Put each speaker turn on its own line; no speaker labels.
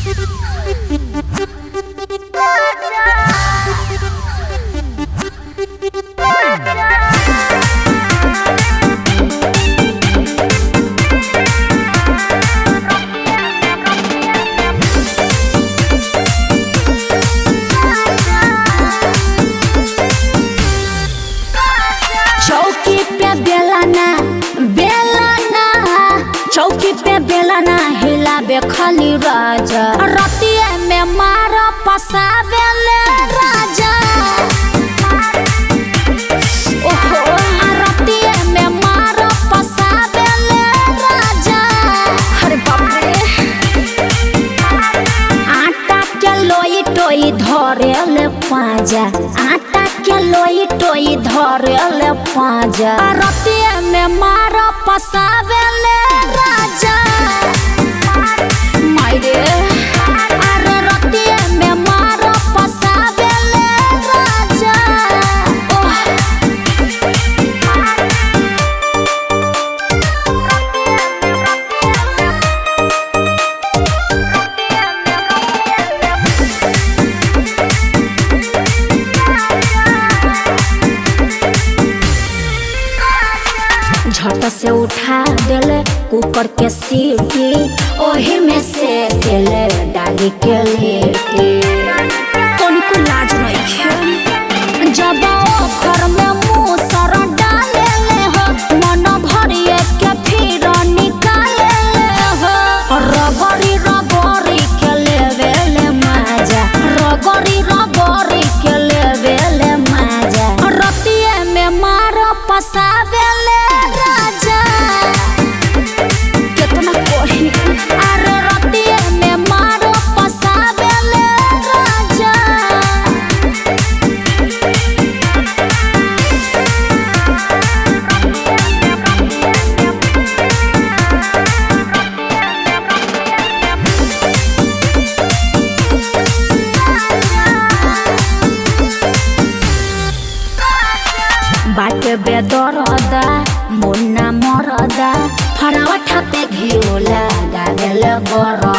चौकी पे बेलाना बेलाना चौकी पे बेलाना हिलाबे खाली राजा रतिया में मार पसावेले राजा ओहो रतिया में मार पसावेले राजा अरे बाप रे आटा के लोई टोई धरेले पाजा आटा के लोई टोई धरेले पाजा रतिया में मार पसावेले राजा मायरे अरे रतिया में मार पसावेले राजा ओह झट से उठा देले कुकर के सीटी ओही में से देले डाली के लेटी तनिको लाज नहीं जब ओखर में मुंह सर डाले ले हो मन भरिए के फिर निकाले ले हो रगड़ी रगड़ी के लेवे ले मजा रगड़ी रगड़ी के लेवे ले मजा रतिए में मार पसावे ले राजा केतना कोही अरे रतिए में मार पसावे ले राजा बाटे बेदरदा मुन्ना मरदा फरावा ठापे घिउला गागेल बर